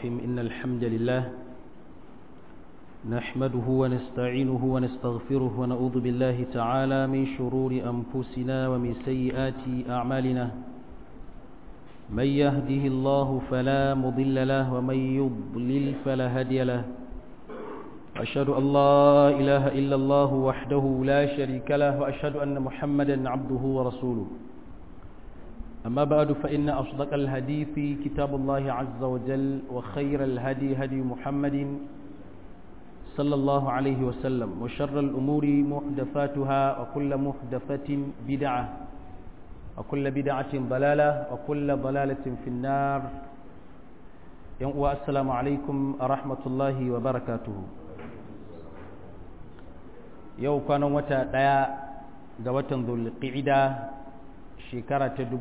الرحيم إن الحمد لله نحمده ونستعينه ونستغفره ونعوذ بالله تعالى من شرور أنفسنا ومن سيئات أعمالنا من يهده الله فلا مضل له ومن يضلل فلا هادي له أشهد أن لا إله إلا الله وحده لا شريك له وأشهد أن محمدا عبده ورسوله أما بعد فإن أصدق الحديث كتاب الله عز وجل وخير الهدي هدي محمد صلى الله عليه وسلم وشر الأمور محدثاتها وكل محدثة بدعة وكل بدعة ضلالة وكل ضلالة في النار السلام عليكم ورحمة الله وبركاته yau kwanan wata ɗaya ga watan zulqa'ida shekara ta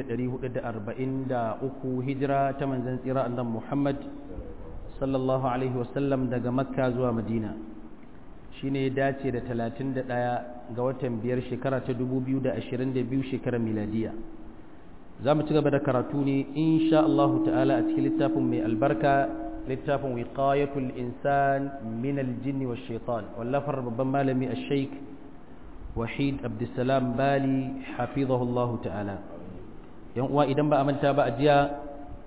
1443 hijira ta manzon tsira annabi Muhammad sallallahu alaihi wasallam daga makka zuwa madina shine ya dace da 31 ga watan biyar shekara ta 2022 shekarar miladiya za mu ci gaba da karatu ne insha Allah ta'ala a cikin littafin mai albarka littafin wiqayatul insan min aljin wa shaitan wallafar babban malami ash-shaykh wahid abdussalam bali hafizahullah ta'ala yan uwa idan ba a manta ba a jiya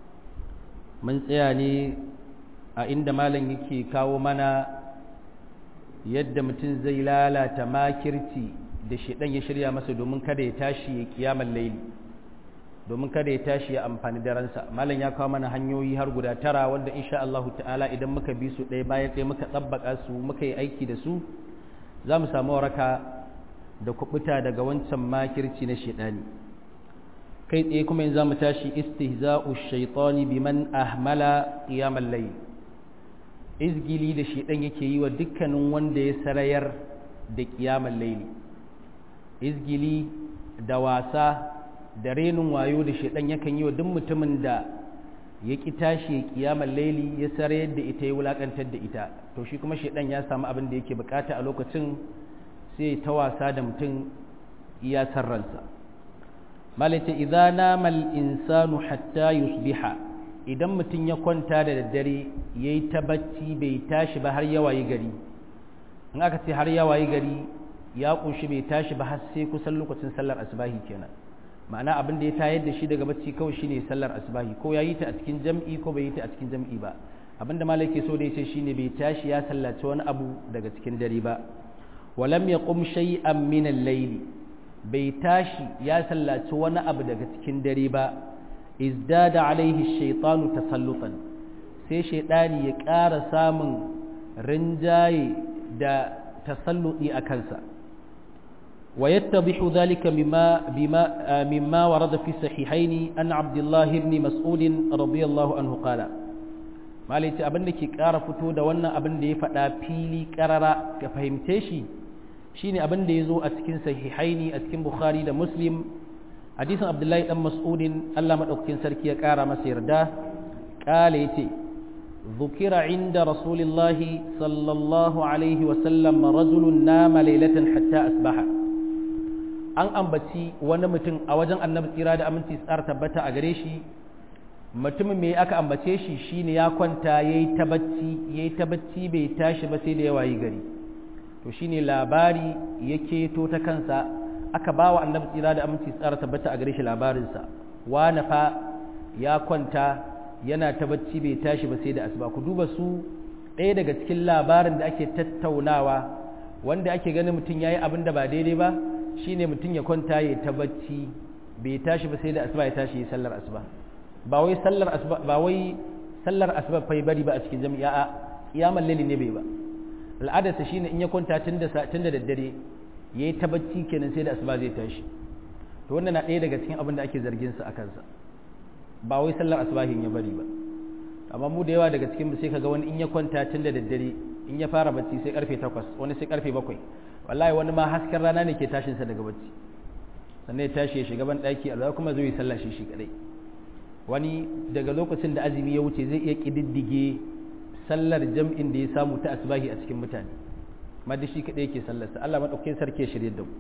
mun tsaya ne a inda malam yake kawo mana yadda mutum zai lalata makirci da shedan ya shirya masa domin kada ya tashi ya kiyamar laili domin kada ya tashi ya amfani da ransa malam ya kawo mana hanyoyi har guda tara wanda insha Allah ta'ala idan muka bi su ɗaya bayan ɗaya muka tsabbaka su muka yi aiki da su za mu samu waraka da kubuta daga wancan makirci na shedani kai tsaye kuma yanzu mu tashi istihza'u shaytani biman ahmala qiyamal layl izgili da shedan yake yi wa dukkanin wanda ya sarayar da qiyamal layl izgili da wasa da renin wayo da shaidan yakan yi wa duk mutumin da ya ki tashi ya kiyamar laili ya sare yadda ita ya wulakantar da ita to shi kuma shaidan ya samu abin da yake bukata a lokacin sai ta wasa da mutum iya sarransa malaita idza nama al-insanu hatta yusbiha idan mutum ya kwanta da daddare yayi ta bacci bai tashi ba har ya wayi gari in aka ce har ya wayi gari ya kunshi bai tashi ba har sai kusan lokacin sallar asubahi kenan ma'ana abin da ya tayar da shi daga bacci kawai shine sallar asubahi ko ya yi ta a cikin jam'i ko bai yi ta a cikin jam'i ba abinda malai ke so da yace shine bai tashi ya sallaci wani abu daga cikin dare ba walam yaqum shay'an min al-layl bai tashi ya sallaci wani abu daga cikin dare ba izdada alaihi ash-shaytanu tasallutan sai shaytani ya ƙara samun rinjaye da tasalluti a kansa ويتضح ذلك مما, بما مما ورد في الصحيحين أن عبد الله بن مسعود رضي الله عنه قال ما ليت أبن لك كارا فتو دا وانا أبن دي فتا فيلي كارا كفهمتشي شيني أبن دي زو أتكين صحيحين أتكين بخاري دا مسلم حديث عبد الله بن مسعود الله من أكين سركي كارا مسير دا قال يتي ذكر عند رسول الله صلى الله عليه وسلم رجل نام ليلة حتى أصبح an ambaci wani mutum a wajen annabi tsira da aminci tsara tabbata a gare shi mutumin me aka ambace shi shine ya kwanta yayi ta bacci yayi ta bacci bai tashi ba sai da ya wayi gari to shine labari yake to ta kansa aka bawa annabi tsira da aminci tsara tabbata a gare shi labarinsa wani fa ya kwanta yana ta bacci bai tashi ba sai da asuba ku duba su ɗaya daga cikin labarin da ake tattaunawa wanda ake ganin mutum yayi abin da ba daidai ba shine mutum ya kwanta ya ta bacci bai tashi ba sai da asuba ya tashi ya sallar asuba ba wai sallar asuba ba wai sallar asuba fa bari ba a cikin jami'a a kiyamar laili ne bai ba al'adarsa shine in ya kwanta tun da tun da daddare yayi ta bacci kenan sai da asuba zai tashi to wannan na ɗaya daga cikin abin da ake zargin sa akan sa ba wai sallar asubahin ya bari ba amma mu da yawa daga cikin sai kaga wani in ya kwanta tun da daddare in ya fara bacci sai karfe 8 wani sai karfe 7 wallahi wani ma hasken rana ne ke tashinsa daga bacci sannan ya tashi ya shiga ban ɗaki alwa kuma zai sallah shi shi kadai wani daga lokacin da azumi ya wuce zai iya kididdige sallar jam'in da ya samu ta asbahi a cikin mutane ma da shi kadai yake sallarsa Allah madaukakin sarki ya shirye da mu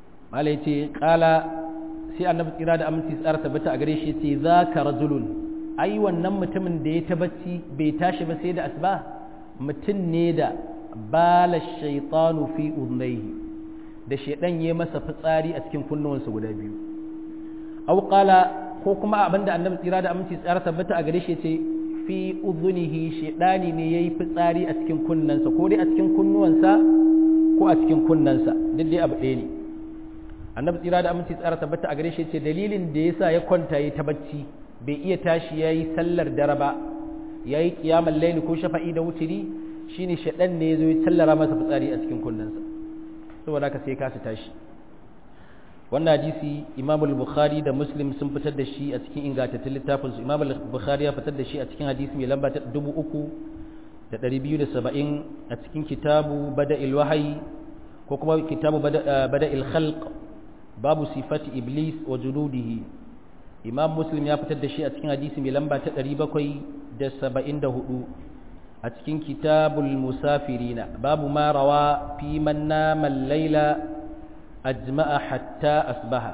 malai ce kala sai annabi tsira da aminci tsara tabbata a gare shi ce za ka rajulun ai wannan mutumin da ya tabbaci bai tashi ba sai da asuba mutum ne da bala shaitanu fi udnaihi da shaidan ya masa fitsari a cikin kunnuwansa guda biyu aw qala ko kuma abinda annabi tsira da aminci tsara tabbata a gare shi ce fi udhunihi shaidani ne yayi fitsari a cikin kunnansa ko dai a cikin kunnuwansa ko a cikin kunnansa duk dai abu ɗaya ne annabi tsira da aminci tsara tabbata a gare shi ce dalilin da yasa ya kwanta yi ta bacci bai iya tashi yayi sallar dare ba yayi qiyamul layl ko shafa'i da wutiri shine shaɗan ne ya zo ya tallara masa fitsari a cikin kunnensa saboda haka sai kasa tashi wannan hadisi imam al-bukhari da muslim sun fitar da shi a cikin ingantattun littafin su imam al-bukhari ya fitar da shi a cikin hadisi mai lamba ta dubu uku da ɗari biyu da saba'in a cikin kitabu bada'il wahayi ko kuma kitabu bada'il khalq babu sifati iblis wa junudihi imam muslim ya fitar da shi a cikin hadisi mai lamba ta ɗari bakwai da saba'in da hudu a cikin kitabul musafirina babu ma rawa fi man nama laila ajma'a hatta asbaha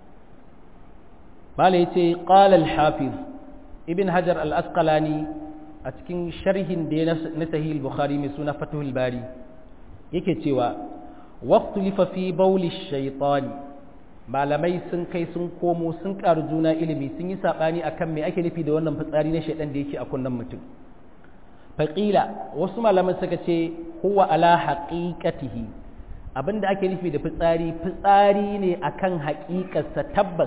bala yace qala al-hafiz ibn hajar al-asqalani a cikin sharhin da na sahih al-bukhari mai suna fathul bari yake cewa waqtu lifa fi bawli shaytani malamai sun kai sun komo sun karu juna ilimi sun yi sabani akan me ake nufi da wannan fitsari na shaydan da yake a kunnan mutum faƙila wasu malaman suka ce huwa ala haƙiƙatihi abinda ake nufi da fitsari fitsari ne akan haƙiƙarsa tabbas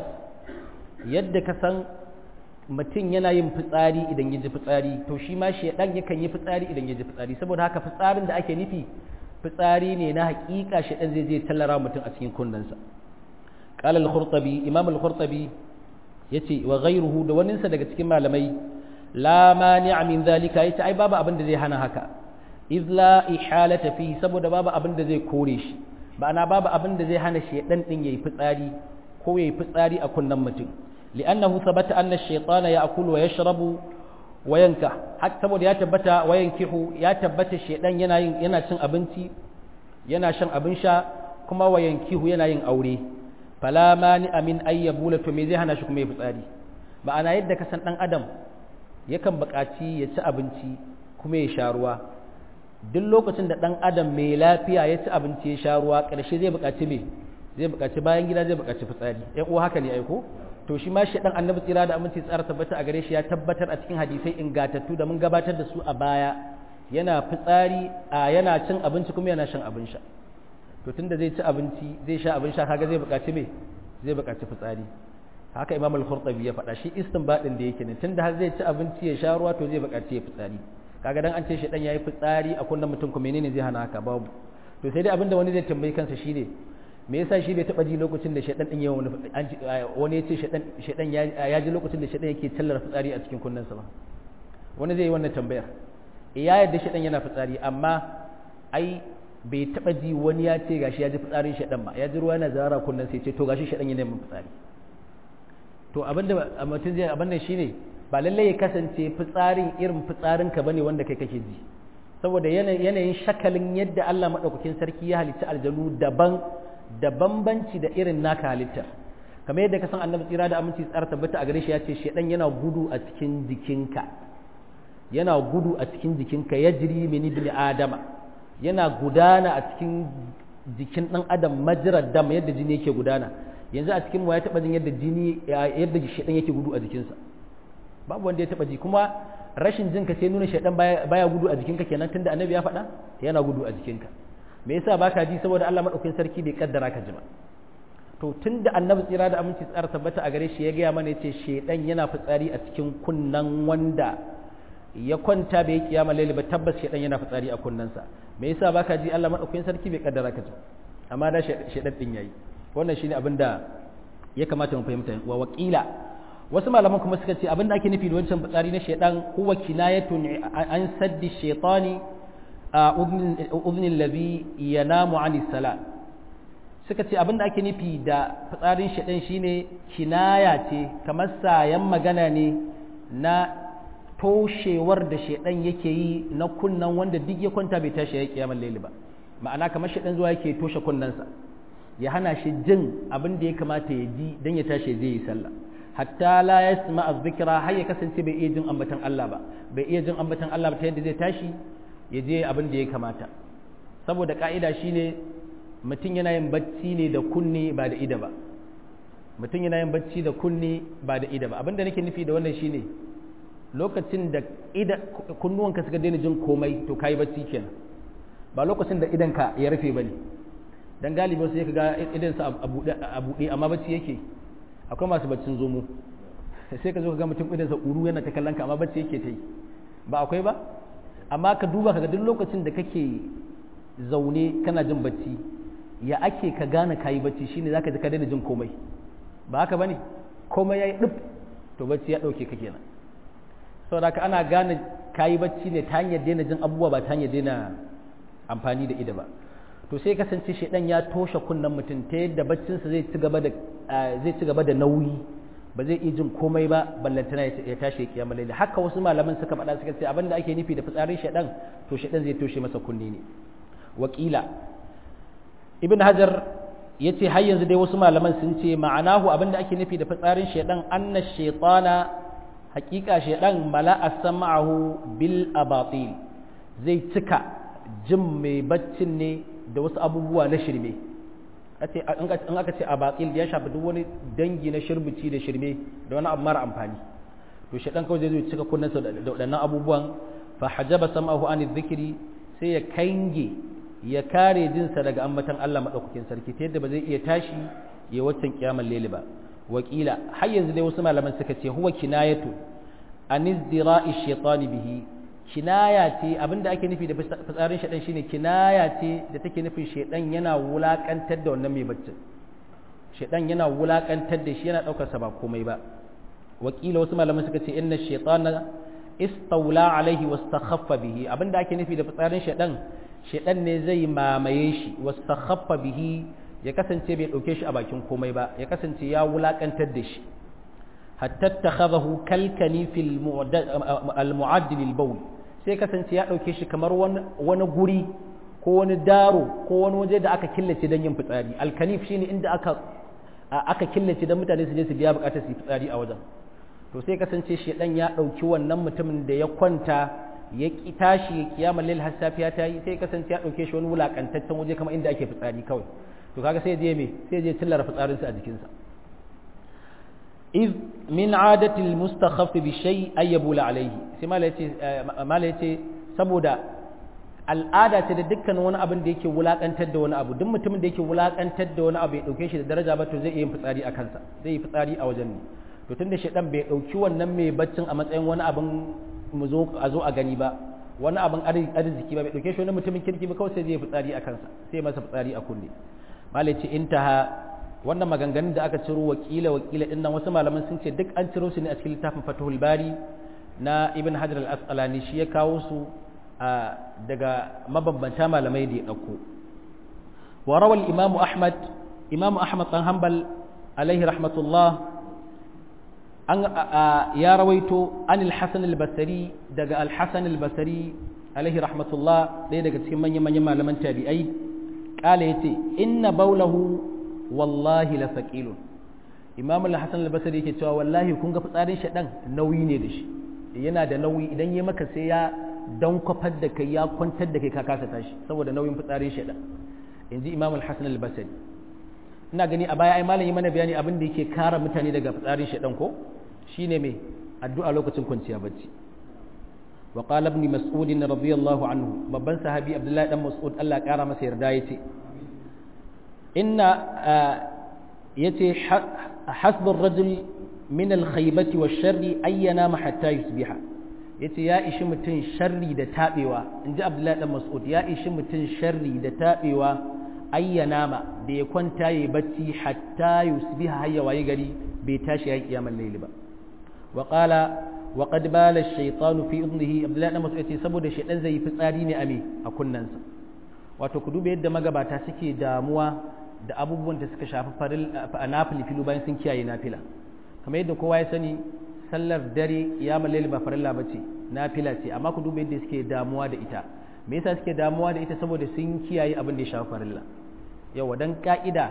yadda ka san mutum yana yin fitsari idan ya ji fitsari to shi ma shaidan yakan yi fitsari idan ya ji fitsari saboda haka fitsarin da ake nufi fitsari ne na haƙiƙa shaidan zai je tallara mutum a cikin kunnensa qala al-khurtabi imam al-khurtabi yace wa ghayruhu da waninsa daga cikin malamai la mani'a min zalika yace ai babu abin da zai hana haka iz la ihalata fi saboda babu abin da zai kore shi ba'ana babu abin da zai hana shedan din yayi fitsari ko yayi fitsari a kunnan mutum li'annahu thabata anna ash-shaytana ya'kulu wa yashrabu wa yanka har saboda ya tabbata wa yankihu ya tabbata shedan yana yin yana cin abinci yana shan abin sha kuma wa yankihu yana yin aure fala mani'a min ayyabula to me zai hana shi kuma yayi fitsari ma'ana yadda ka san dan adam yakan buƙaci ya ci abinci kuma ya sha ruwa duk lokacin da ɗan adam mai lafiya ya ci abinci ya sha ruwa ƙarshe zai buƙaci me zai buƙaci bayan gida zai buƙaci fitsari ɗan uwa haka ne aiko to shi ma shi ɗan annabi tsira da aminci tsara tabbata a gare shi ya tabbatar a cikin hadisai ingatattu da mun gabatar da su a baya yana fitsari a yana cin abinci kuma yana shan abin sha to tunda zai ci abinci zai sha abin sha kaga zai buƙaci me zai buƙaci fitsari haka imam al-khurtabi ya faɗa shi istinbadin da yake ne tunda har zai ci abinci ya sha ruwa to zai buƙaci ya fitsari kaga dan an ce shi dan yayi fitsari a kullum mutum ko menene zai hana haka babu to sai dai abinda wani zai tambayi kansa shine me yasa shi bai taba ji lokacin da shedan din yawan wani ya ce shedan shedan ya ji lokacin da shedan yake tallar fitsari a cikin kunnensa ba wani zai yi wannan tambayar ya yadda shedan yana fitsari amma ai bai taba ji wani ya ce gashi ya ji fitsarin shedan ba ya ji ruwa yana zara kunnen sai ce to gashi shedan yana yin fitsari to abinda mutum zai abinda shine ba lallai ya kasance fitsarin irin fitsarin ka bane wanda kai kake ji saboda yanayin shakalin yadda Allah madaukakin sarki ya halitta aljanu daban da bambanci da irin naka halitta kamar yadda ka san annabi tsira da aminci tsara tabbata a gare shi ya ce shedan yana gudu a cikin jikinka yana gudu a cikin jikinka yajri min ibn adama yana gudana a cikin jikin dan adam majrad dam yadda jini yake gudana yanzu a cikin mu ya taba jin yadda jini yadda shedan yake gudu a jikinsa babu wanda ya taba ji kuma rashin jinka sai nuna shedan baya gudu a jikinka kenan tunda annabi ya faɗa yana gudu a jikinka me yasa baka ji saboda Allah madaukakin sarki bai kaddara ka ji ba to tunda annabi tsira da aminci tsara tabbata a gare shi ya gaya mana yace shedan yana fitsari a cikin kunnan wanda ya kwanta bai kiyama laili ba tabbas shedan yana fitsari a kunnansa me yasa baka ji Allah madaukakin sarki bai kaddara ka ji amma da shedan din yayi wannan shine abin da ya kamata mu fahimta wa wakila wasu malaman kuma suka ce abin da ake nufi da wancan fitsari na shaidan huwa kinayatun an saddi shaitani a udhnin ladhi yanamu ani sala suka ce abin da ake nufi da fitsarin shaidan shine kinaya ce kamar sayan magana ne na toshewar da shaidan yake yi na kunnan wanda duk ya kwanta bai tashi ya kiyamar laili ba ma'ana kamar shaidan zuwa yake toshe kunnansa ya hana shi jin abin da ya kamata ya ji don ya tashi zai yi sallah hatta la yasma az-zikra har ya kasance bai iya jin ambatan Allah ba bai iya jin ambatan Allah ba ta yadda zai tashi ya je abin da ya kamata saboda ka'ida shine mutum yana yin bacci ne da kunne ba da ida ba mutum yana yin bacci da kunne ba da ida ba abinda nake nufi da wannan shine lokacin da ida kunnuwanka suka daina jin komai to kai bacci kenan ba lokacin da idanka ya rufe bane dan galibi sai ka ga idan sa a buɗe amma bacci yake akwai masu baccin zomo sai ka zo ka ga mutum idan sa uru yana ta kallon ka amma bacci yake ta yi ba akwai ba amma ka duba ka ga duk lokacin da kake zaune kana jin bacci ya ake ka gane kayi bacci shine zaka ji ka daina jin komai ba haka bane komai yayi dub to bacci ya dauke ka kenan saboda haka ana gane kayi bacci ne ta hanyar daina jin abubuwa ba ta hanyar daina amfani da ida ba to sai kasance shedan ya toshe kunnen mutum ta yadda baccinsa zai ci gaba da zai ci gaba da nauyi ba zai iya jin komai ba ballantana ya tashi ya kiyama laili haka wasu malaman suka faɗa suka ce abinda ake nufi da fitsarin shedan to shedan zai toshe masa kunne ne wakila ibn hajar ya ce har yanzu dai wasu malaman sun ce ma'anahu abinda ake nufi da fitsarin shedan anna shaitana hakika shedan mala'a sam'ahu bil abatil zai cika jin mai baccin ne da wasu abubuwa na shirme in aka ce abatil ya shafi duk wani dangi na shirbici da shirme da wani abu mara amfani to shedan kawai zai cika kunnensa da waɗannan abubuwan fa hajaba sam'ahu an dhikri sai ya kange ya kare jinsa daga ambatan Allah maɗaukakin sarki ta yadda ba zai iya tashi ya waccan kiyamar lele ba wakila har yanzu dai wasu malaman suka ce huwa kinayatu an izdira'i shaytani bihi kinaya ce abinda ake nufi da fitsarin shaidan shine kinaya ce da take nufin shaidan yana wulakantar da wannan mai baccin shaidan yana wulakantar da shi yana daukar sa ba komai ba wakila wasu malaman suka ce inna shaytana istawla alaihi wastakhaffa bihi abinda ake nufi da fitsarin shaidan shaidan ne zai mamaye shi wastakhaffa bihi ya kasance bai dauke shi a bakin komai ba ya kasance ya wulakantar da shi hatta takhadahu kalkani fil al-mu'addil al-bawl sai kasance ya dauke shi kamar wani guri ko wani daro ko wani waje da aka killace don yin fitsari alkanif shine inda aka aka killace don mutane su je su biya bukatar su yi fitsari a wajen to sai kasance shedan ya dauki wannan mutumin da ya kwanta ya ki tashi ya kiyama lil har safiya ta yi sai kasance ya dauke shi wani wulakantaccen waje kamar inda ake fitsari kawai to kaga sai je me sai je tillara fitsarinsa a jikinsa iz min adati almustakhaff bi shay ay yabula alayhi sai mala yace mala yace saboda al'ada ce da dukkan wani abin da yake wulakantar da wani abu duk mutumin da yake wulakantar da wani abu ya dauke shi da daraja ba to zai iya yin fitsari a kansa zai yi fitsari a wajen ne to tunda shedan bai dauki wannan mai baccin a matsayin wani abin mu zo a zo a gani ba wani abin arziki ba bai dauke shi wani mutumin kirki ba kawai sai zai yi fitsari a kansa sai masa fitsari a kunne mala yace intaha wannan maganganun da aka ciro wakila wakila din nan wasu malaman sun ce duk an ciro su ne a cikin littafin Fathul Bari na Ibn Hajar al-Asqalani shi ya kawo su daga mabambanta malamai da ya dauko wa rawal Imam Ahmad Imam Ahmad dan Hanbal alaihi rahmatullah an ya rawaito an al-Hasan al-Basri daga al-Hasan al-Basri alaihi rahmatullah ɗaya daga cikin manyan manyan malaman tabi'ai kala yace inna baulahu wallahi la saqilun imam al-hasan al-basri yake cewa wallahi kun ga fitsarin shaɗan nauyi ne da shi yana da nauyi idan ya maka sai ya dan kwafar da kai ya kwantar da kai ka kasa tashi saboda nauyin fitsarin shaɗan inji imam al-hasan al-basri ina gani a baya ai malam yi mana bayani abin da yake kare mutane daga fitsarin shaɗan ko shine me addu'a lokacin kwanciya bacci wa qala ibn mas'ud radiyallahu anhu babban sahabi abdullahi dan mas'ud Allah ya kara masa yarda yace inna yace hasbur rajul min al-khaybati wash-sharri ayyana ma hatta yusbiha yace ya ishi mutun sharri da tabewa inji Abdullahi dan Mas'ud ya ishi mutun sharri da tabewa ayyana ma da ya kwanta yayi bacci hatta yusbiha hayya waye gari bai tashi yayi kiyamar layli ba wa qala wa qad bala ash-shaytanu fi udnihi Abdullahi dan Mas'ud yace saboda shaydan zai yi fitsari ne a me a kunnansa wato ku duba yadda magabata suke damuwa da abubuwan da suka shafi nafili filu bayan sun kiyaye nafila kamar yadda kowa ya sani sallar dare ya malali ba farilla ba ce nafila ce amma ku duba yadda suke damuwa da ita me yasa suke damuwa da ita saboda sun kiyaye abin da ya shafi farilla yawa dan ka'ida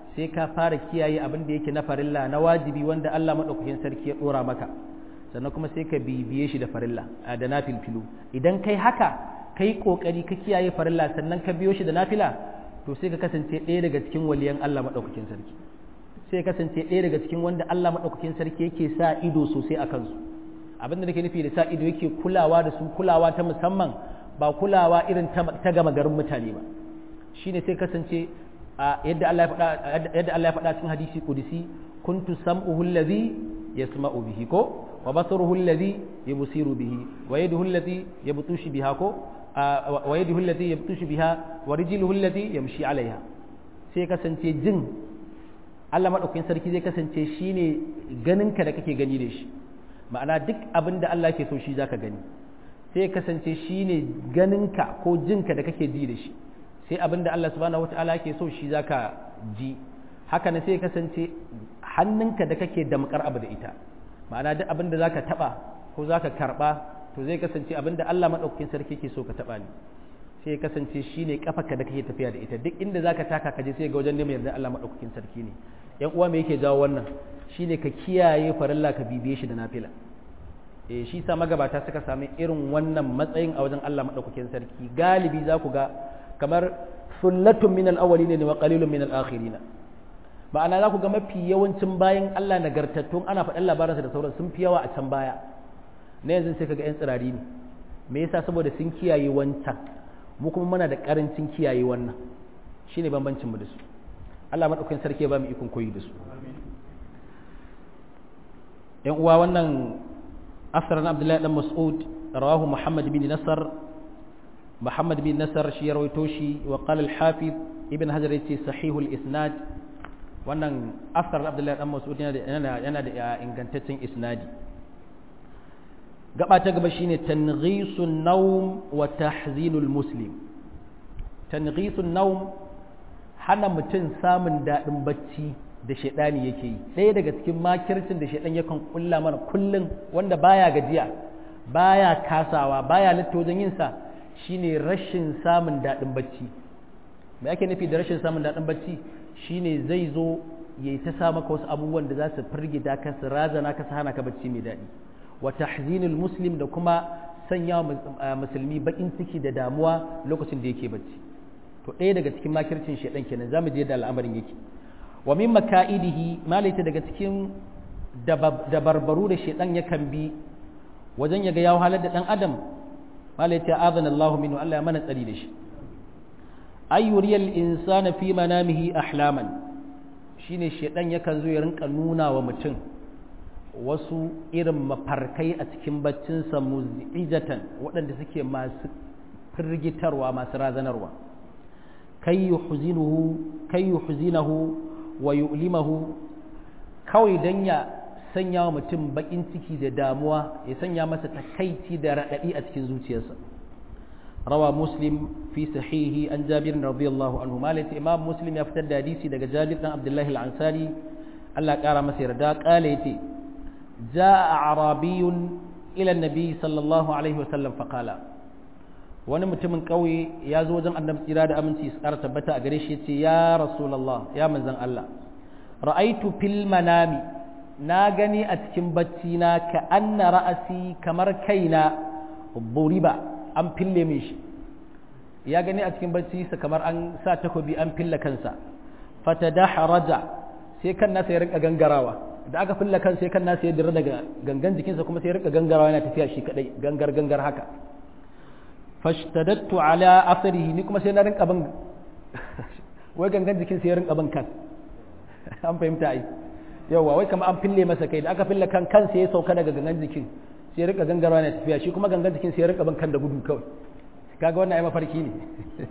sai ka fara kiyaye abin da yake na farilla na wajibi wanda Allah madaukakin sarki ya dora maka sannan kuma sai ka bibiye shi da farilla da nafilfilu idan kai haka kai kokari ka kiyaye farilla sannan ka biyo shi da nafila to sai ka kasance ɗaya daga cikin waliyan Allah madaukakin sarki sai ka kasance ɗaya daga cikin wanda Allah madaukakin sarki yake sa ido sosai a kansu abin da nake nufi da sa ido yake kulawa da su kulawa ta musamman ba kulawa irin ta gama garin mutane ba shine sai kasance yadda Allah ya faɗa yadda Allah ya faɗa cikin hadisi kudusi kuntu sam'uhu allazi yasma'u bihi ko wa basaruhu allazi yubsiru bihi wa yaduhu allazi yabtushu biha ko wa yaduhu allazi yabtushu biha wa rijluhu allazi yamshi alaiha sai kasance jin Allah madaukakin sarki zai kasance shine ganinka da kake gani da shi ma'ana duk abin da Allah ke so shi zaka gani sai kasance shine ganinka ko jinka da kake ji da shi sai abin da Allah subhanahu wataala ke so shi zaka ji haka ne sai kasance hannunka da kake damkar abu da ita ma'ana duk abin da zaka taba ko zaka karba to zai kasance abin da Allah madaukakin sarki ke so ka taba ne sai kasance shine kafarka da kake tafiya da ita duk inda zaka taka ka je sai ga wajen neman yarda Allah madaukakin sarki ne yan uwa me yake jawo wannan shine ka kiyaye farilla ka bibiye shi da nafila eh shi sa magabata suka sami irin wannan matsayin a wajen Allah madaukakin sarki galibi za ku ga kamar sullatun min al-awwalin wa qalilun min al-akhirin ma'ana za ku ga mafi yawancin bayan Allah nagartattun ana faɗin labaransa da sauran sun fi yawa a can baya na yanzu sai kaga yan tsirari ne me yasa saboda sun kiyaye wancan mu kuma muna da karancin kiyaye wannan shine bambancin mu da su Allah madaukakin sarki ya ba mu ikon koyi da su yan uwa wannan asrar Abdullahi dan Mas'ud rawahu Muhammad bin Nasar Muhammad bin Nasar shi ya rawaito shi wa qala al-Hafiz Ibn Hajar yace sahihul isnad wannan asrar Abdullahi dan Mas'ud yana yana da ingantaccen isnadi gaba ta gaba shine tanghisun nawm wa tahzinul muslim tanghisun nawm hana mutum samun daɗin bacci da shaidani yake yi ɗaya daga cikin makircin da shaidan yakan kulla mana kullum wanda baya gajiya baya kasawa baya latta wajen yin sa shine rashin samun daɗin bacci me ake nufi da rashin samun daɗin bacci shine zai zo yayi ta sa maka wasu abubuwan da za su firgita ka su razana ka su hana ka bacci mai daɗi wa tahzinul muslim da kuma sanya musulmi bakin ciki da damuwa lokacin da yake bacci to ɗaya daga cikin makircin shaidan kenan zamu je da al'amarin yake wa min maka'idihi malaita daga cikin dabarbaru da shaidan yakan bi wajen ya ga ya halar da dan adam malaita azana Allahu minhu Allah ya mana tsari da shi ayyuriyal insana fi manamihi ahlaman shine shaidan yakan zo ya rinka nuna wa mutum wasu irin mafarkai a cikin baccinsa muzijatan waɗanda suke masu firgitarwa masu razanarwa kai yuhzinahu wa yu'limahu kawai dan ya sanya wa mutum bakin ciki da damuwa ya sanya masa takaici da raɗaɗi a cikin zuciyarsa rawa muslim fi sahihi an jabir radiyallahu anhu malai imam muslim ya fitar da hadisi daga jabir dan abdullahi al-ansari Allah ƙara masa yarda ƙala yace jaa arabiyun ila nabi sallallahu alaihi wasallam faqala wani mutumin ƙauye ya zo wajen annabi tsira da aminci su ƙara tabbata a gare shi ce ya rasulallah ya manzan Allah ra'aitu fil manami na gani a cikin bacci na ka anna ra'asi kamar kaina buriba an fille min shi ya gani a cikin bacci sa kamar an sa takobi an fille kansa fatadaharaja sai kan nasa ya rinka gangarawa da aka fille kan sai kan nasa ya dira daga gangan jikinsa kuma sai ya rinka gangarawa yana tafiya shi kadai gangar gangar haka fashtadattu ala asarihi ni kuma sai na rinka ban wai gangan jikin sai ya rinka ban kan an fahimta ai yawa wai kamar an fille masa kai da aka fille kan kan sai ya sauka daga gangan jikin sai ya rinka gangarwa na tafiya shi kuma gangan jikin sai ya rinka ban kan da gudu kawai kaga wannan ai mafarki ne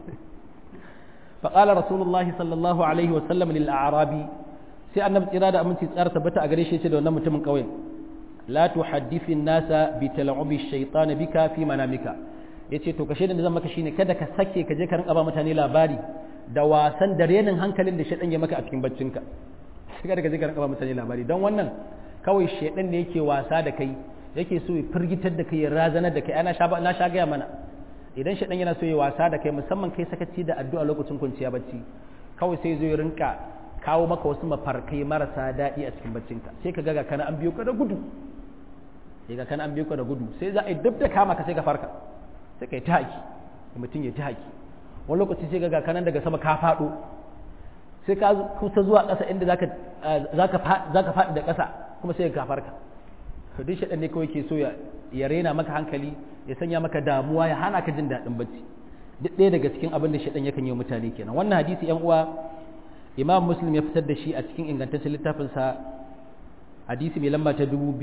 فقال رسول الله صلى الله عليه وسلم للأعرابي sai annabi tsira da aminci tsara tabbata a gare shi ce da wannan mutumin kauyen la tuhaddithu an-nasa bi tal'ubi ash-shaytan bika fi manamika yace to kashe da zan maka shine kada ka sake ka je ka rinka ba mutane labari da wasan da renin hankalin da shaytan ya maka a cikin baccinka kada ka je ka rinka ba mutane labari don wannan kawai shaytan ne yake wasa da kai yake so ya firgitar da kai ya razanar da kai ana sha na sha gaya mana idan shaytan yana so ya wasa da kai musamman kai sakaci da addu'a lokacin kwanciya bacci kawai sai zo ya rinka kawo maka wasu mafarkai marasa daɗi a cikin baccinka sai ka ga kana an biyo ka da gudu sai ga kana an biyo ka da gudu sai za a yi duk da kama ka sai ka farka sai ka yi ta haki mutum ya ta haki wani lokaci sai ga kanan daga sama ka faɗo sai ka kusa zuwa ƙasa inda za ka faɗi da ƙasa kuma sai ka farka to duk shaɗan ne kawai ke so ya rena maka hankali ya sanya maka damuwa ya hana ka jin daɗin bacci duk ɗaya daga cikin abin da shaɗan yakan yi mutane kenan wannan hadisi yan uwa imam muslim ya fitar da shi a cikin ingantaccen littafinsa hadisi mai lamba ta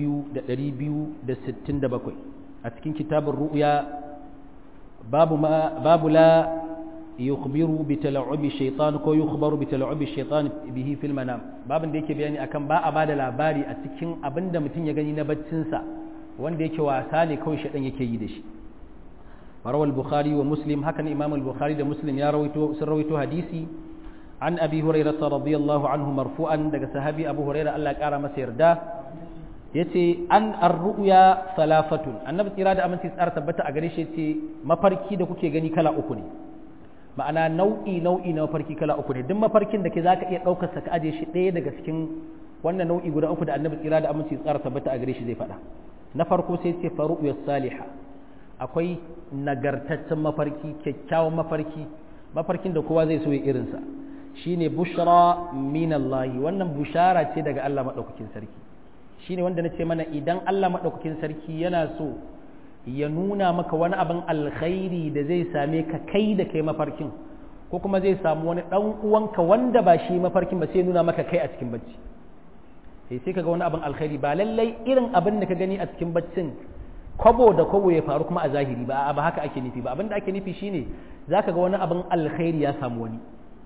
2267 a cikin kitabun ru'ya babu babu la yukhbiru bi tala'ubi shaytan ko yukhbaru bi tala'ubi shaytan bihi fil manam babin da yake bayani akan ba a bada labari a cikin abinda mutum ya gani na baccin sa wanda yake wasa ne kawai shaytan yake yi da shi rawal bukhari wa muslim hakan imam al-bukhari da muslim ya rawaito sun rawaito hadisi an abi hurairah radiyallahu anhu marfu'an daga sahabi abu hurairah Allah ya kara masa yarda yace an ar-ru'ya salafatun annabi tsira da aminci tsara tabbata a gare shi yace mafarki da kuke gani kala uku ne ma'ana nau'i nau'i na mafarki kala uku ne duk mafarkin da ke zaka iya daukar sa ka aje shi ɗaya daga cikin wannan nau'i guda uku da annabi tsira da aminci tsara tabbata a gare shi zai faɗa na farko sai ce faru'ya salihah akwai nagartaccen mafarki kyakkyawan mafarki mafarkin da kowa zai so ya irinsa shine bushra min Allah wannan bushara ce daga Allah madaukakin sarki shine wanda nace mana idan Allah madaukakin sarki yana so ya nuna maka wani abin alkhairi da zai same ka kai da kai mafarkin ko kuma zai samu wani dan uwanka wanda ba shi mafarkin ba sai nuna maka kai a cikin bacci sai sai kaga wani abin alkhairi ba lallai irin abin da ka gani a cikin baccin kwabo da kwabo ya faru kuma a zahiri ba ba haka ake nufi ba abin da ake nufi shine zaka ga wani abin alkhairi ya samu wani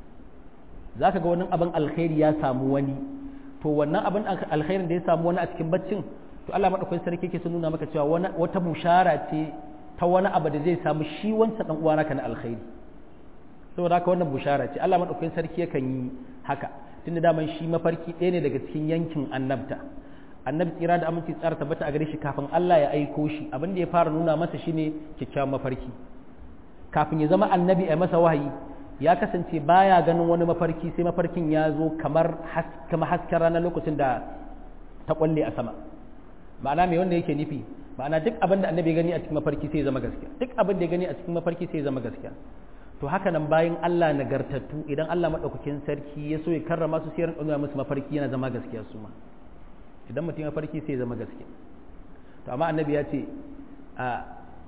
zaka ga wani abin alkhairi ya samu wani to wannan abin alkhairin da ya samu wani a cikin baccin to Allah madaukakin sarki yake sun nuna maka cewa wata bushara ce ta wani abu da zai samu shi wancan dan uwa naka na alkhairi saboda haka wannan bushara ce Allah madaukakin sarki yakan yi haka tunda daman shi mafarki ɗaya ne daga cikin yankin annabta annabi tsira da aminci tsara tabbata a gare shi kafin Allah ya aiko shi abin da ya fara nuna masa shine kyakkyawan mafarki kafin ya zama annabi a masa wahayi ya kasance baya ganin wani mafarki sai mafarkin ya zo kamar kamar hasken ranar lokacin da ta kwalle a sama ma'ana me wanda yake nufi ma'ana duk abin da annabi gani a cikin mafarki sai ya zama gaskiya duk abin da ya gani a cikin mafarki sai ya zama gaskiya to haka nan bayan Allah nagartattu idan Allah madaukakin sarki ya so ya karrama su sai ya rinka musu mafarki yana zama gaskiya su ma idan mutum ya farki sai zama gaske to amma annabi ya ce a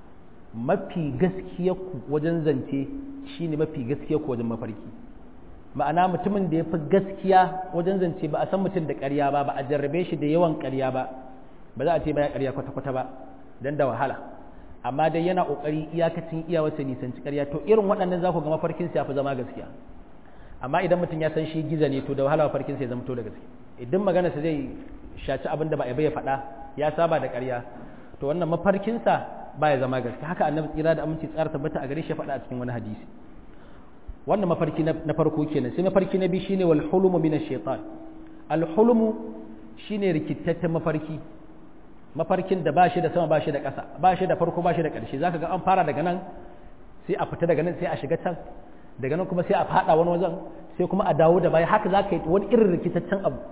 mafi gaskiya ku wajen zance shine mafi gaskiya ku wajen mafarki ma'ana mutumin da ya fi gaskiya wajen zance ba a san mutum da ƙarya ba ba a jarrabe shi da yawan ƙarya ba ba za a ce ba ya ƙarya kwata-kwata ba don da wahala amma dai yana ƙoƙari iyakacin iyawarsa nisanci ƙarya to irin waɗannan za ku ga mafarkin ya fi zama gaskiya amma idan mutum ya san shi giza ne to da wahala mafarkin ya zama to da gaske idan maganarsa zai shaci abin da ba a bai faɗa ya saba da ƙarya to wannan mafarkinsa ba ya zama gaske haka annabi tsira da aminci tsara tabbata a gare shi faɗa a cikin wani hadisi wannan mafarki na farko kenan sai mafarki na biyu shine wal hulumu min ash-shaytan al hulumu shine rikitaccen mafarki mafarkin da ba shi da sama ba shi da ƙasa ba shi da farko ba shi da ƙarshe zaka ga an fara daga nan sai a fita daga nan sai a shiga can daga nan kuma sai a faɗa wani wajen sai kuma a dawo da baya haka zaka yi wani irin rikitaccen abu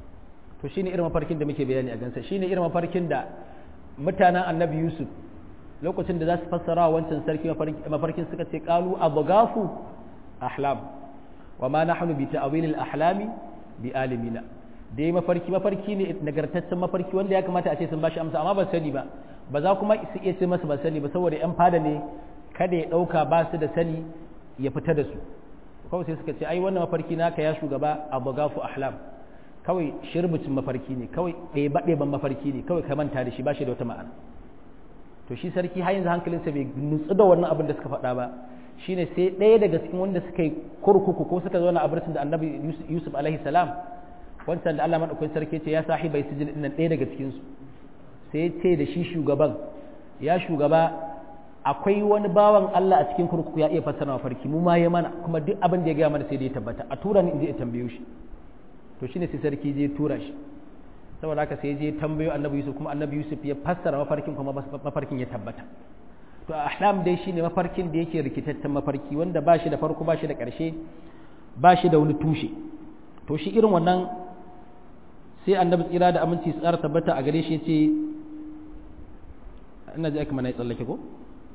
to shine irin mafarkin da muke bayani a gansa shine irin mafarkin da mutanen annabi yusuf lokacin da za su fassara wa wancan sarki mafarkin suka ce qalu abghafu ahlam wa ma nahnu bi ta'wil al-ahlami bi alimina dai mafarki mafarki ne nagartaccen mafarki wanda ya kamata a ce sun bashi amsa amma ba sani ba ba za kuma su iya ce masa ba sani ba saboda yan fada ne kada ya dauka ba su da sani ya fita da su kawai sai suka ce ai wannan mafarki naka ya shugaba abghafu ahlam kawai shirbucin mafarki ne kawai ɗeba-ɗeban mafarki ne kawai ka manta da shi ba shi da wata ma'ana to shi sarki har yanzu hankalinsa bai nutsu da wannan abin da suka faɗa ba shine sai ɗaya daga cikin wanda suka yi kurkuku ko suka zauna a birtin da annabi yusuf alaihi salam wancan da allah maɗaukakin sarki ce ya sahi bai sijin ɗin ɗaya daga cikinsu sai ya ce da shi shugaban ya shugaba akwai wani bawan allah a cikin kurkuku ya iya fassara mafarki mu ma ya mana kuma duk abin da ya gaya mana sai da ya tabbata a tura ni in je in tambayo shi to shine sai sarki je tura shi saboda haka sai je tambayo annabi yusuf kuma annabi yusuf ya fassara mafarkin kuma mafarkin ya tabbata to ahlam dai shine mafarkin da yake rikitaccen mafarki wanda ba shi da farko ba shi da ƙarshe ba shi da wani tushe to shi irin wannan sai annabi tsira da aminci tsara tabbata a gare shi ya ce ina ji aka mana ya tsallake ko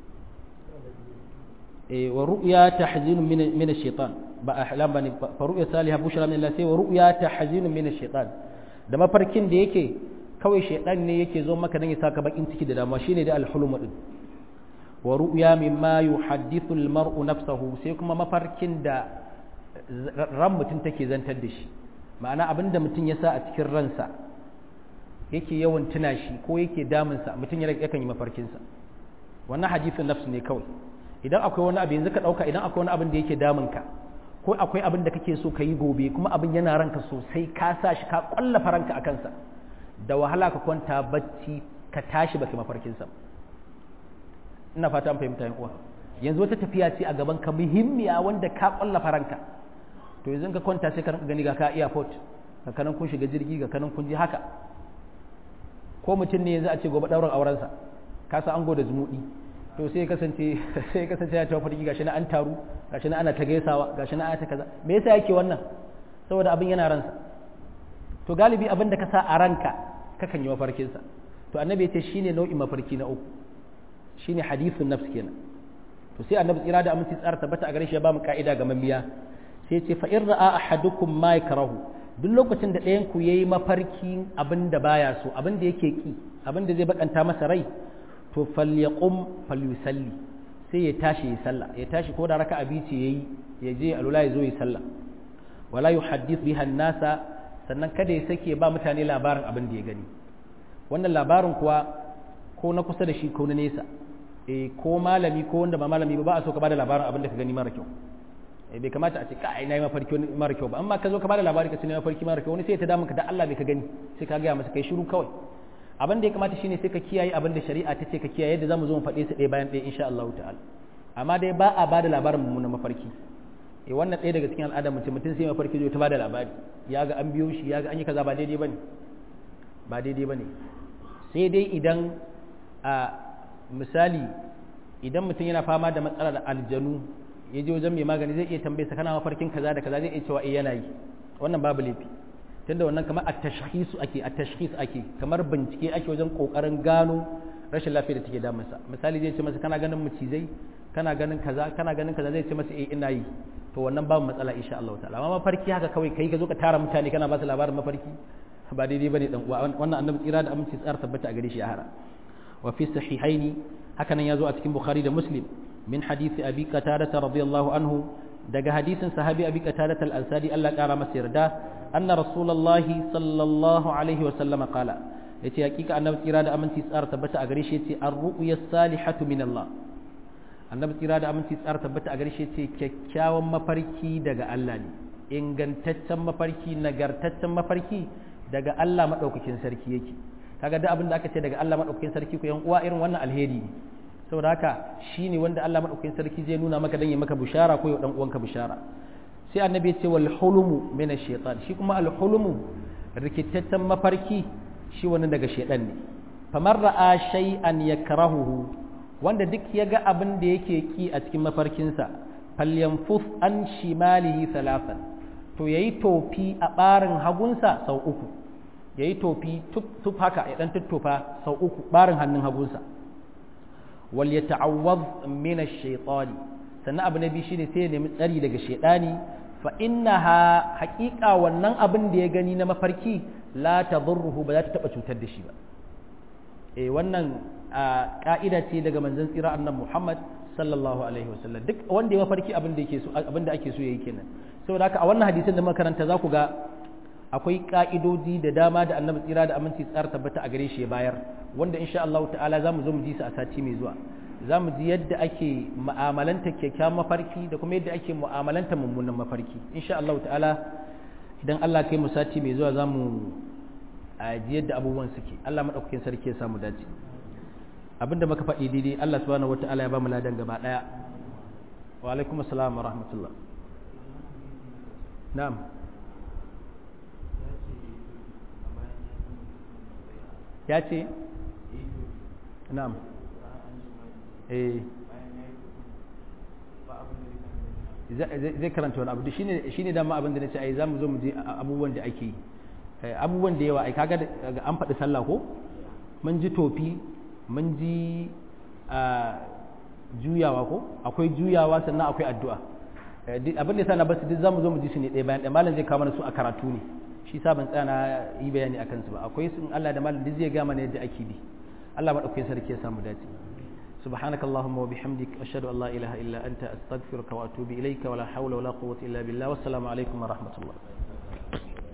wa ru'ya tahzinu min ash-shaytan ba ahlam bane fa ru'ya salihah bushra min Allah sai wa ru'ya tahzinu min ash-shaytan da mafarkin da yake kawai shaytan ne yake zo maka dan ya saka bakin ciki da damuwa shine da al-hulum din wa ru'ya mimma yuhaddithu al-mar'u nafsahu sai kuma mafarkin da ran mutum take zantar da shi ma'ana abinda mutum ya sa a cikin ransa yake yawan tuna shi ko yake damunsa mutum yakan yi mafarkinsa wannan hadisin nafsu ne kawai idan akwai wani abu yanzu ka ɗauka idan akwai wani abin da yake damunka ko akwai abin da kake so ka yi gobe kuma abin yana ranka sosai ka sa shi ka ƙwallafa ranka a kansa da wahala ka kwanta bacci ka tashi baka mafarkinsa ina fata an fahimta yan uwa yanzu wata tafiya ce a gaban ka muhimmiya wanda ka ƙwallafa ranka to yanzu ka kwanta sai ka gani ga ka airport ga kanan kun shiga jirgi ga kanan kun ji haka ko mutum ne yanzu a ce gobe ɗaurin aurensa ka sa ango da zumuɗi to sai kasance sai kasance ya tafi farki gashi na an taru gashi na ana ta gaisawa gashi na ana ta kaza me yasa yake wannan saboda abin yana ransa to galibi abin da ka sa a ranka kakan yi mafarkin sa to annabi yace shine nau'in mafarki na uku shine hadithun nafs kenan to sai annabi tsira da aminci tsara tabbata a gare shi ya ba mu ka'ida ga mamiya sai ce fa in ra'a ahadukum ma yakrahu duk lokacin da ɗayan ku yayi mafarkin abin da baya so abin da yake ki abin da zai bakanta masa rai to falyaqum falyusalli sai ya tashi ya sallah ya tashi ko da raka'a biyu ce yayi ya je alula ya zo ya sallah wala yuhaddith biha nasa sannan kada ya sake ba mutane labarin abin da ya gani wannan labarin kuwa ko na kusa da shi ko na nesa eh ko malami ko wanda ba malami ba ba a so ka bada labarin abin da ka gani mara kyau eh bai kamata a ce ka ai nayi mafarki mara kyau ba amma ka zo ka bada labari ka ce nayi mafarki mara kyau wani sai ya ta damun ka da Allah bai ka gani sai ka ga masa kai shiru kawai abin da ya kamata shine sai ka kiyaye abin da shari'a ta ce ka kiyaye yadda zamu zo mu faɗe su ɗaya bayan ɗaya insha Allah ta'ala amma dai ba a bada labarin mummunan mafarki eh wannan ɗaya daga cikin al'adar mutum mutum sai mafarki zai ta bada labari ya ga an biyo shi ya ga an yi kaza ba daidai bane ba daidai bane sai dai idan a misali idan mutum yana fama da matsalar aljanu ya je wajen mai magani zai iya tambaye sa kana mafarkin kaza da kaza zai iya cewa eh yana yi wannan babu laifi tunda wannan kamar at-tashkhis ake at-tashkhis ake kamar bincike ake wajen kokarin gano rashin lafiya da take damunsa misali zai ce masa kana ganin macizai kana ganin kaza kana ganin kaza zai ce masa eh ina yi to wannan babu matsala insha Allah ta'ala amma mafarki haka kawai kai ka zo ka tara mutane kana ba su labarin mafarki ba daidai bane dan uwa wannan annabi tsira da aminci tsara tabbata a gare shi a hara wa fi sahihaini haka nan yazo a cikin bukhari da muslim min hadisi abi qatada radiyallahu anhu daga hadisin sahabi abi qatada al-ansari Allah kara masa yarda anna rasulullahi sallallahu alaihi wa sallam qala yace hakika annabi tsira da aminci tsara tabbata a gare shi yace ar-ru'ya salihatu min Allah annabi tsira da aminci tsara tabbata a gare shi yace kyakkyawan mafarki daga Allah ne ingantaccen mafarki nagartaccen mafarki daga Allah madaukakin sarki yake kaga duk abin da aka ce daga Allah madaukakin sarki ku yan uwa irin wannan alheri ne saboda haka shine wanda Allah madaukakin sarki zai nuna maka dan ya maka bishara ko ya dan uwanka bishara sai annabi ya ce wal hulumu min ash-shaytan shi kuma al hulumu rikitaccen mafarki shi wani daga shaytan ne famar ra'a shay'an yakrahuhu wanda duk ya ga abin da yake ki a cikin mafarkinsa falyanfus an shimalihi thalathan to yayi tofi a barin hagunsa sau uku yayi tofi tuf haka ya dan tuttufa sau uku barin hannun hagunsa wal yata'awwaz min ash-shaytani sannan abu na biyu shine sai ya nemi tsari daga shaytani fa innaha haqiqa wannan abin da ya gani na mafarki la tadurruhu ba za ta taba cutar da shi ba eh wannan ka'ida ce daga manzon tsira annabi Muhammad sallallahu alaihi wasallam duk wanda ya mafarki abin da yake so abin da ake so yayi kenan saboda haka a wannan hadisin da muka karanta za ku ga akwai ka'idoji da dama da annabi tsira da aminci tsara tabbata a gare shi ya bayar wanda insha Allah ta'ala za mu zo mu ji su a sati mai zuwa za mu ji yadda ake mu'amalanta kyakkyawan mafarki da kuma yadda ake mu'amalanta mummunan mafarki insha Allah ta'ala idan Allah kai mu sati mai zuwa za mu ji yadda abubuwan suke Allah madaukakin sarki ya samu dace abinda muka faɗi daidai Allah subhanahu wata'ala ya ba mu ladan gaba daya wa alaikum assalam wa rahmatullah na'am ya ce na'am eh zai karanta wani abu shine shine dama abin da nace ai zamu zo mu je abubuwan da ake yi abubuwan da yawa ai kaga an faɗi sallah ko mun ji tofi mun ji juyawa ko akwai juyawa sannan akwai addu'a abin da sana basu duk zamu zo mu ji su ne ɗaya bayan ɗaya malam zai kawo mana su a karatu ne shi sa ban tsaya na yi bayani akan su ba akwai sun Allah da malam duk zai ga mana yadda ake bi Allah madaukakin sarki ya samu dace سبحانك اللهم وبحمدك أشهد أن لا إله إلا أنت أستغفرك وأتوب إليك ولا حول ولا قوة إلا بالله والسلام عليكم ورحمة الله